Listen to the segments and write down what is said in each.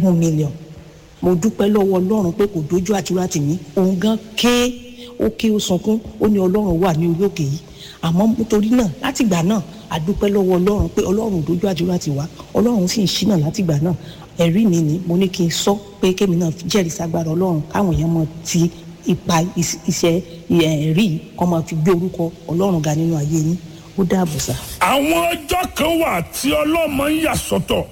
one million mo dúpẹ́ lọ́wọ́ ọlọ́run pé kò dojú àdúrà tì mí òun gan ké ó ké ó sunkún ó ní ọlọ́run wà ní orí òkè yìí àmọ́ nítorí náà látìgbà náà a dúpẹ́ lọ́wọ́ ọlọ́run pé ọlọ́run ò dojú àdúrà tì wá ọlọ́run sì ń ṣínà látìgbà náà ẹ̀rí mi ni mo ní kí n sọ pé kémi náà jẹ́rìí sagbára ọlọ́run káwọn èèyàn mọ̀ ti ipa is- iṣẹ́ ẹ̀rí kọ́ máa fi gbé orúkọ ọlọ́run ga nínú ayé yín ó dáàbò sá. àwọn ọjọ́ kan wà tí ọlọ́mọ ń yà sọ́tọ̀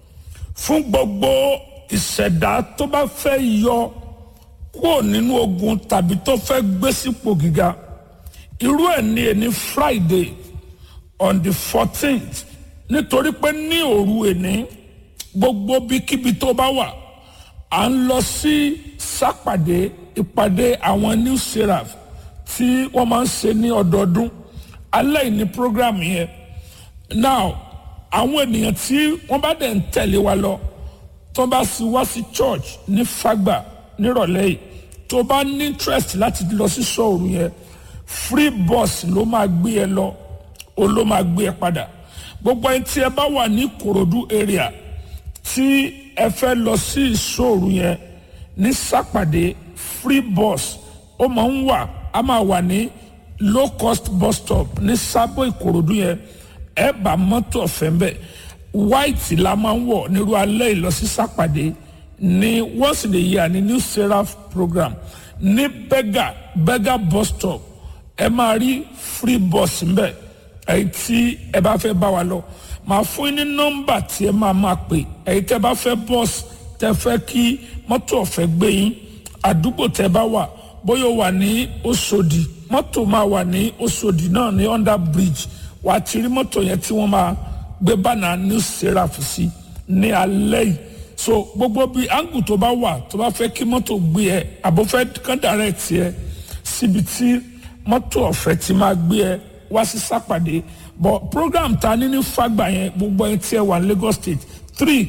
fún gbogbo ìṣẹ̀dá tó bá fẹ́ yọ kúrò nínú ogun tàbí tó fẹ́ gbé sípò gíga irú ẹ̀ ní ẹni friday on the fourteenth nítorí pé ní òru ẹni gbogbo bíkíbi tó bá wà à ń lọ sí sápàdé ìpàdé àwọn new seraph tí wọ́n máa ń ṣe ní ọdọọdún alẹ́ yìí ní program yẹn now àwọn ènìyàn tí wọ́n bá dẹ̀ ń tẹ̀lé wa lọ tó bá sì wá sí church ní fagba nírọ̀lẹ́ yìí tó bá ní interest láti lọ sí sọ́ọ̀rù yẹn free bus ló máa gbé ẹ lọ o ló máa gbé ẹ padà gbogbo ẹni tí ẹ bá wà ní Ìkòròdú area tí ẹ fẹ́ lọ sí ìṣòro yẹn ní sápàdé free bus ó máa ń wà á máa wà ní low cost bus stop ní sábò ìkòròdú yẹn ẹ bá mọ́tò ọ̀fẹ́ mbẹ́ white la máa ń wọ̀ nírú alẹ́ ìlọsí sápàdé ní once in a year ní new seraph program ní bega bega bus stop ẹ máa rí free bus mbẹ́ ẹ̀yin tí ẹ bá fẹ́ bá wa lọ màá fún yín ní nọ́mbà tí ẹ máa máa pè ẹ̀yin tẹ́ bá fẹ́ bọ́ọ̀sì tẹ́ fẹ́ kí mọ́tò ọ̀fẹ́ gbé yín àdúgbò tẹ́ bá wà bóyá o wà ní Òṣòdì mọ́tò máa wà ní Òṣòdì náà ní under bridge wà á ti rí mọ́tò yẹn tí wọ́n máa gbé bánà new seraph sí ní alẹ́ yìí so gbogbo bí angle tó bá wà tó bá fẹ́ kí mọ́tò gbé ẹ àbò fẹ́ kán direct ẹ síbi tí mọ́tò ọ̀fẹ́ ti máa gbé ẹ wá sí sápàdé but program ta ní ní fagbà yẹn gbogbo ẹ tí ẹ wà ní Lagos State three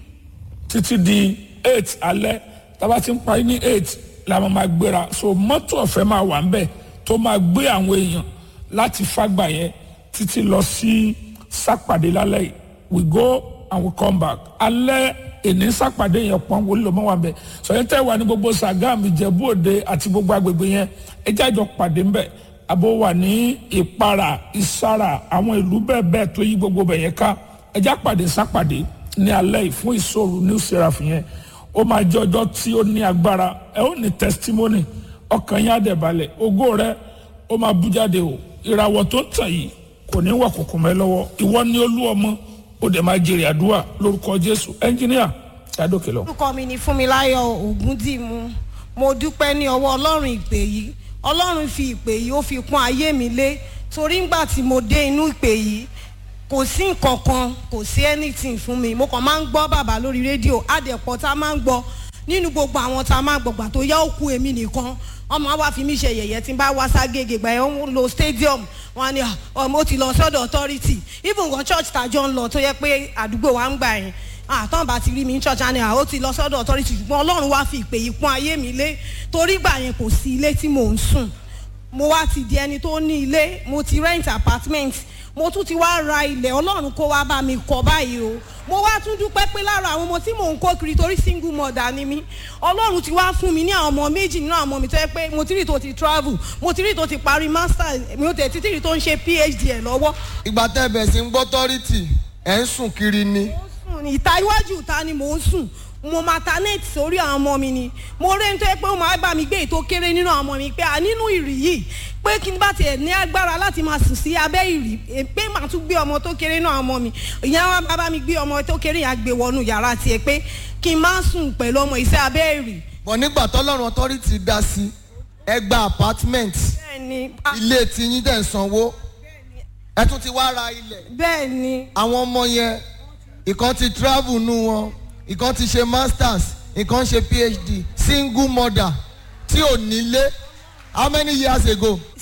títí di eight alẹ́ tábà ti ń parí ní eight la máa ma gbéra so mọ́tò ọ̀fẹ́ máa wà ńbẹ̀ tó máa gbé àwọn èèyàn láti fagbà yẹn títí lọ sí sápàdé lálẹ́ yìí we go and we come back alẹ́ èní sápàdé yẹn pọ́n wọlé lọ́mọ́ wà ńbẹ̀ sọ̀yìn tẹ́ wà ní gbogbo Sàgámù Ìjẹ̀bú Òde àti gbogbo agbègbè yẹn ẹ jẹ́ àjọ pàdé ńbẹ̀ àbò wà ní ìpara ìsara àwọn ìlú bẹ́ẹ̀ bẹ́ẹ̀ tó yí gbogbo bẹ̀ yẹn ká ẹ jẹ́ àpàdé sápàdé ní alẹ́ yìí fún ìṣòro new seraph yẹn ó máa jẹ́ ọjọ́ tí ó ní agbára ẹ ó ní testimony ọkàn yín á dẹ̀ balẹ̀ ògo rẹ ó máa bú jáde o ìràwọ̀ tó ń tàn yìí kò ní wà kòkò mẹ́ lọ́wọ́ ìwọ ní olú ọmọ ó dẹ̀ máa jèrè àdúrà lórúkọ Jésù ẹnjìníà ṣàdókè lọ. orúkọ mi ni Fúnmiláyọ̀ Ògúndìmú mo dúpẹ́ ní ọwọ́ Ọlọ́run ìpè yìí Ọlọ́run fi ìpè yìí ó fi kún ayé mi lé torí ńgbà tí mo dé inú ìpè yìí kò sí nǹkan kan kò sí anything fún mi mo kàn máa ń gbọ́ bàbá lórí rédíò àdẹ̀pọ̀ tá a máa ń gbọ́ nínú gbogbo àwọn tá a máa gbọ̀gbà tó yá òkú èmi nìkan ọmọ wa fi mí ṣe yẹ̀yẹ́ tí n bá wá ságége gbà yẹn ń lo stadium wọn ni ọmọ ó ti lọ sọ́dọ̀ authority even gan church tàjọ ń lọ tó yẹ pé àdúgbò wa ń gbà yẹn àtọ́n bá ti rí mi ní church àni àwọn ti lọ sọ́dọ̀ authority ṣùgbọ́n ọlọ́run wá fi ìpè yìí kún ayé mi lé torí gbà yẹn kò sí ilé tí mò ń sùn mo wá ti di ẹni tó ní ilé mo ti rent apartment mo tún ti wá ra ilẹ̀ ọlọ́run kó wá bá mi kọ́ báyìí o mo wá tún dúpẹ́ pé lára àwọn ọmọ tí mò ń kó kiri torí single mother ni mí ọlọ́run ti wá fún mi ní àwọn ọmọ méjì nínú àwọn ọmọ mi tó yẹ pé mo ti rí tó ti travel mo ti rí tó ti parí master mi ò tẹ̀ títí rí tó ń ṣe phd ẹ̀ lọ́wọ́. ìgbà tẹ́ bẹ̀ sí ń gbọ́ tọ́rìtì ẹ̀ ń sùn kiri ni. mo ń sùn ìta iwájú ìta ni mò ń sùn mo maternate sórí àwọn ọmọ mi ni mo rí nítorí pé ó máa bá mi gbé ètò kéré nínú àwọn ọmọ mi pé à nínú ìrì yìí pé kí n bá tiẹ̀ ní agbára láti máa sùn sí abẹ́ ìrì pé màá tún gbé ọmọ tó kéré náà ọmọ mi ìyá wa bá bá mi gbé ọmọ tó kéré yẹn gbé wọnú yàrá tiẹ̀ pé kí n má sùn pẹ̀lú ọmọ ìsẹ́ abẹ́ ìrì. bọ̀ nígbà tọ́lọ́run authority dá sí ẹ gba apartment bẹ́ẹ̀ni ilé tiyín dẹ̀ ń sanwó ẹ tún ti wá ra ilẹ̀ bẹ́ẹ̀ni àwọn ọmọ yẹn ìkan ti travel nù wọn ìkan ti ṣe masters ìkan ṣe phd single mother tí ò nílé how many years ago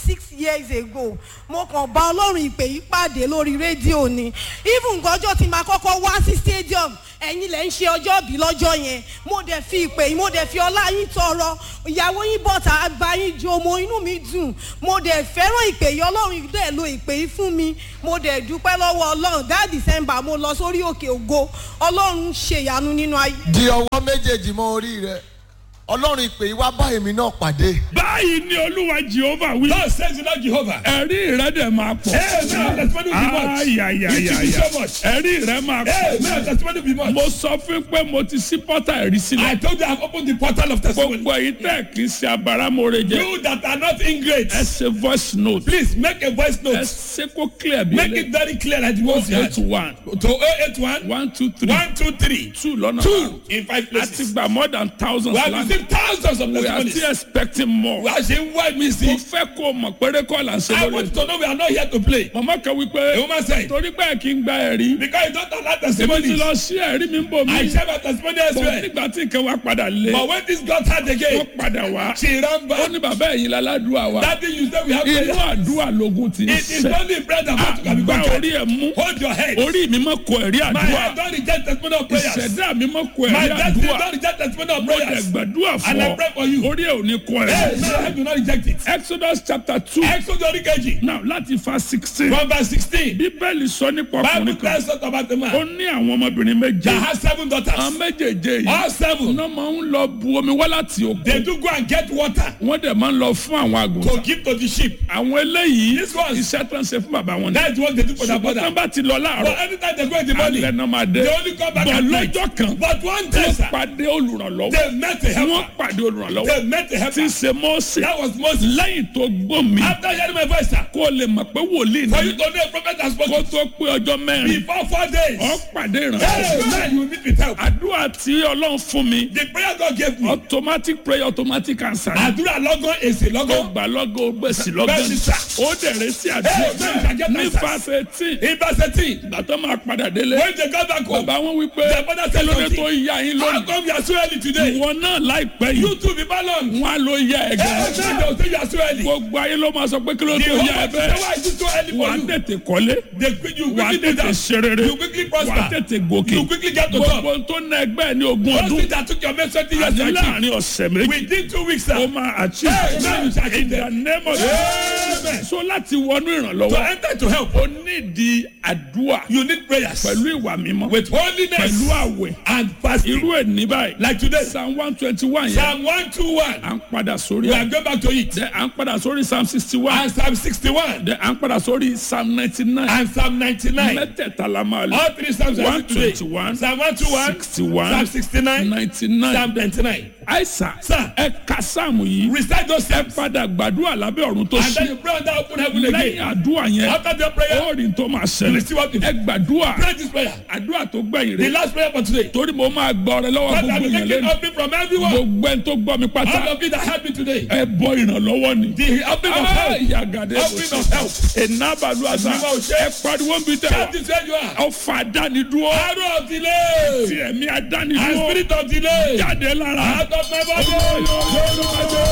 six years ago mo kàn bá ọlọ́run ìpè yìí pàdé lórí rédíò ni even gọ́jọ́ tí màá kọ́kọ́ wá sí stadium ẹ̀yin lẹ́ ń ṣe ọjọ́ bí lọ́jọ́ yẹn mo dẹ̀ fi ìpè yìí mo dẹ̀ fi ọlá yín tọrọ ìyàwó yín bọ̀tà bá yín jó mo inú mi dùn mo dẹ̀ fẹ́ràn ìpè yìí ọlọ́run dẹ̀ lo ìpè yìí fún mi mo dẹ̀ dúpẹ́ lọ́wọ́ ọlọ́run that december mo lọ sórí òkè ògo ọlọ́run ṣèyanu nínú ayé. di ọwọ́ méjèèjì mọ́ orí rẹ ọlọ́run ìpè yìí wá bá èmi náà pàdé. báyìí ni olúwa jehova wí. God says the Lord Jehovah. ẹ̀rí rẹ dẹ̀ máa pọ̀. Amen. Testimony will be much. ayayayaya It will be so much. ẹ̀rí rẹ máa pọ̀. Amen. Testimony will be much. mo sọ fún pé mo ti sí pọ́tà ẹ̀rí I sílẹ̀. told you I've opened the portal of testimony. gbogbo èyí tẹ̀ kì í ṣe abáramọ̀rẹ́ jẹ́. You that are not ingrate, ẹ ṣe voice note. please make a voice ẹ note. ṣe kó clear bí Make it very clear that you want eight to one to 081 one two three 123 two lọ́nà two in five àti places. gba more than thousands We have lánàá. received thousands of we are testimonies. still expecting more. We are saying why me mo see. fẹ́ kó o mọ̀ péré kọ́ là ń ṣe I lórí. want you to know we are not here to play. màmá kan wí The pé woman said, torí pé kí n gba ẹ̀rí. because you don't allow èmi ti testimonies. lọ sí ẹ̀rí mi ń bò I mí. share my testimony bọ̀ elsewhere. nígbà tí nǹkan wa padà lé. But when this got hard again, wọ́n padà wá. she ran ó back. ní bàbá ẹ̀yin láládùúà wa. That thing you said we have inú prayer. àdúrà lógún ti ń It is sẹ́. only bread and water can be àgbà conquered. orí ẹ̀ mú. Hold your head. orí mi mọ̀ kọ ẹ̀rí My àdúrà. head don't reject testimony of prayers. ìṣẹ̀dá mi mọ̀ kọ My ẹ̀rí destiny àdúrà. don't reject testimony of mo dẹ̀ prayers. gbàdúrà fún And I ọ. pray for you. orí ẹ̀ ò ní kọ Hey, ẹ̀rí. my head do not reject it. Exodus chapter two. Exodus orí kejì. now láti fa sixteen. From verse sixteen. bíbélì sọ nípa Bible ọkùnrin kan. tells us about the ó man ní àwọn ọmọbìnrin méje. that has seven àwọn daughters. méjèèjì yìí. All seven. iná máa ń lọ bu omi wá láti They òkun. do go and get water wọ́n dẹ̀ máa ń lọ fún àwọn to àgùntàn. give to the sheep. àwọn eléyìí This one- iṣẹ́ tó ń ṣe fún bàbá wọn ni. That is what they do for their ṣùgbọ́n tí wọ́n brother. bá ti lọ But láàárọ̀ anytime they go in the morning, alẹ́ náà máa dé. they only come back bọ̀ at night. lọ́jọ́ kan But one day, wọ́n sir, pàdé olùrànlọ́wọ́. they met a wọ́n helper. pàdé olùrànlọ́wọ́. They met a tí ń helper. ṣe mọ́ọ̀sì. That was Moses. lẹ́yìn tó gbọ́ mi. After hearing my voice, sir, kó o lè mọ̀ pé wòlíì for you ni. to know a prophet has kó spoken tó pé ọjọ́ mẹ́rin. before four days. ọ pàdé Hey, ìrànlọ́wọ́. man, you will meet with help. àdúrà tí ọlọ́run fún mi. The prayer God gave me. automatic prayer automatic answer. Àdúrà lọ́gán èsì ó lọ́gán. gbà lọ́gọ́ ó gbèsè lọ́gọ́ Bẹ́ẹ̀ni sà. ó dẹ̀rẹ̀ sí Hey, bẹ́ẹ̀ni sà, àdúrà get ní my sà. verse eighteen In verse eighteen, ìgbà tó máa padà délé when they got back home, bàbá wọn wí pé their father said lóde tó something. yá yín How lónìí come you are so early today? ìwọ náà láìpẹ́ You yìí too be balanced. wọn á ló yá ẹ Hey, gan man, they will say you are so early. gbogbo ayé ló máa sọ pé kí ló The tó whole yá ẹ world say, bẹ́ẹ̀ why is it so early wà á for you? tètè kọ́lé They quick- you wà á quickly do tètè that. ṣe rere You quickly wà á prosper. tètè gòkè You quickly get to top. gbogbo tó ná ẹgbẹ́ ní ogún Those ọdún things that took your mate twenty years àti to achieve. láàrin ọ̀sẹ̀ méjì Within two weeks, ó sir. máa achieve Hey, man, you shall achieve in the them. name of Amen. so láti wọnú To ìrànlọ́wọ́ enter to help, ó nídìí àdúrà you need prayers. pẹ̀lú ìwà mímọ́ With holiness pẹ̀lú àwẹ̀ and fasting. irú ẹ̀ ní báyìí Like today, psalm one twenty one yẹn Psalm 121. à ń padà sórí We are ẹ̀ going back to it. dẹ̀ à ń padà sórí psalm sixty one And Psalm 61. dẹ̀ à ń padà sórí psalm ninety nine And Psalm 99. mẹ́tẹ̀ẹ̀ta la máa lò All three Psalms are one today. twenty one Psalm 121. sixty one Psalm 69. ninety nine Psalm 99. àìsàn Sir. ẹ ka sáàmù yìí Recite those ẹ Psalms. padà gbàdúrà lábẹ́ ọ̀run tó And then ṣí you pray on that open heaven lẹ́yìn again. àdúrà yẹn After the prayer, ó rí tó máa you ṣẹlẹ̀ see what you ẹ gbàdúrà Pray this prayer. àdúrà tó gbẹ̀yìn The rẹ̀ last prayer for today. torí mo máa gbọ́ ọrẹ lọ́wọ́ God gbogbo I'm yẹn taking lẹ́nu offering from everyone. gbogbo ẹni tó gbọ́ mi pátá All of you that helped me today. ẹ bọ ìrànlọ́wọ́ ni. The offering of help. yàgàdé Offering of help. ìnábàlú àṣà Àdúrà ò ṣe. ẹ pariwo ń bi tẹ That is where you are. ọfà dánidúró Arrow of delay. ti ẹ̀mí And adánidúró spirit of delay. jáde lára. Out of my body.